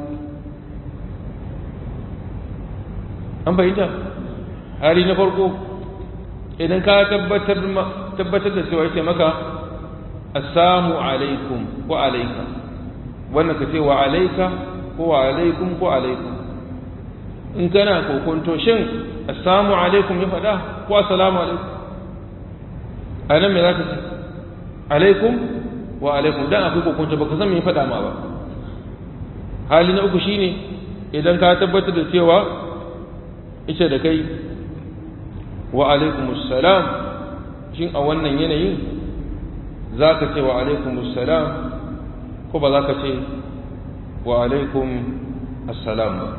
an fahimta hali na farko idan ka tabbatar da cewa ce maka assamu alaikum ko alaika wannan ka ce wa alaika ko wa alaikum ko alaikum in kana kokonto shin assamu alaikum ya faɗa ko assalamu alaikum a nan me za ka ce alaikum wa alaikum dan akwai kokonto baka san me ya faɗa ma ba hali na uku shine idan ka tabbatar da cewa ita da kai wa alaikumussalam shin a wannan yanayin za ka ce wa alaikumussalam ko ba za ka ce wa alaikum assalam ba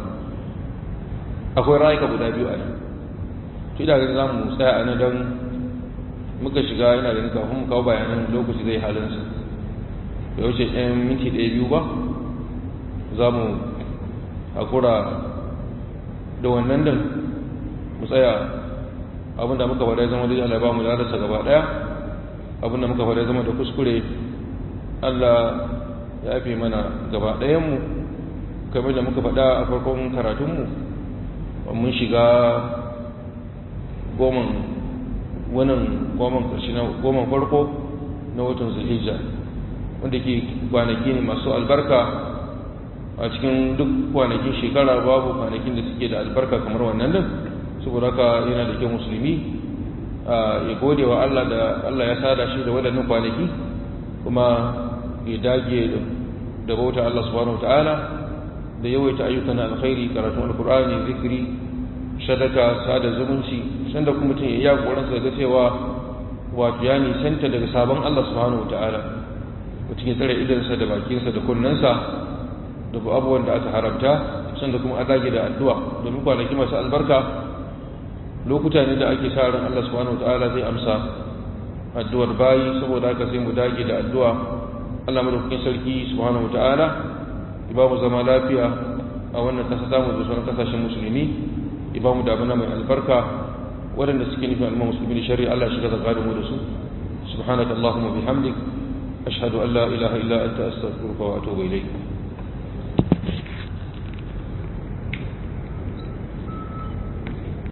akwai rayuka guda biyu a nan to ina ganin za mu tsaya a nan don muka shiga yana ganin kafin mu kawo bayanan lokaci zai halinsa da wuce ɗan minti ɗaya biyu ba za mu hakura da wannan din mu tsaya abinda muka faɗa zama dai Allah ba mu ladarsa gaba ɗaya abinda muka faɗa zama da kuskure Allah ya fi mana gaba ɗayanmu kamar da muka faɗa a farkon karatunmu mun shiga goman wannan goman ƙarshe na goman farko na watan zulhijja wanda ke kwanaki ne masu albarka a cikin duk kwanakin shekara babu kwanakin da suke da albarka kamar wannan din saboda haka yana da kyau musulmi ya gode wa Allah da Allah ya sada shi da waɗannan kwanaki kuma ya dage da bauta Allah subhanahu wataala da yawaita ayyukan alkhairi karatun alkur'ani zikiri sadaka sada zumunci sanda kuma mutum ya yi koran sa ga cewa wato ya nisanta daga sabon Allah subhanahu wataala mutum ya tsare idansa da bakinsa da kunnensa da abubuwan da aka haramta sanda kuma a dage da addu'a domin kwanaki masu albarka lokuta ne da ake sa ran Allah subhanahu wataala zai amsa addu'ar bayi saboda haka sai mu dage da addu'a Allah madaukakin sarki subhanahu wataala ya ba mu zama lafiya a wannan kasa ta mu da sauran kasashen musulmi ya ba mu damuna mai albarka waɗanda suke nufin al'umma musulmi da shari'a Allah shiga tsakanin mu da su subhanaka allahumma bihamdik ashhadu an la ilaha illa anta astaghfiruka wa atubu ilayk